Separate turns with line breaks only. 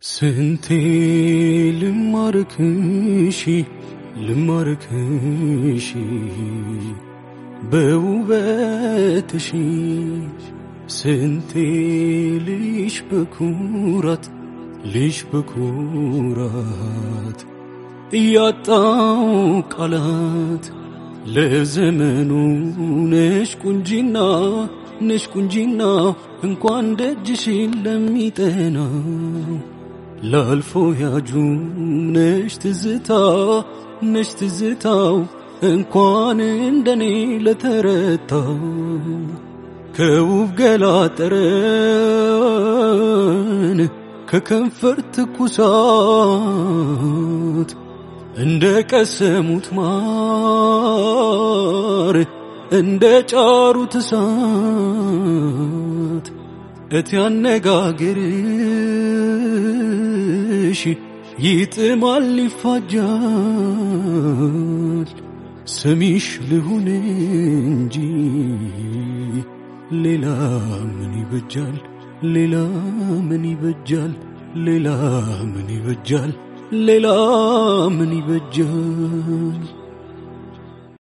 ስንቴ ልማርክሽ ልማርክሽ በውበትሽ ስንቴ ልሽ በኩራት ልሽ በኩራት እያጣው ቃላት ለዘመኑ ነሽ ቁንጂና ነሽ ቁንጂና እንኳን ደጅሽን ለሚጠናው ላልፎ ያጁም ነሽ ትዝታ ነሽ ትዝታው እንኳን እንደኔ ለተረታው ከውብ ገላ ጠረን ከከንፈር ትኩሳት እንደ ቀሰሙት ማር እንደ ጫሩት እሳት እቲ አነጋገርሽ ይጥማል ይፋጃል ሰሚሽ ልሁን እንጂ ሌላ ምን ይበጃል ሌላ ምን ይበጃል ሌላ ምን ይበጃል ሌላ ምን ይበጃል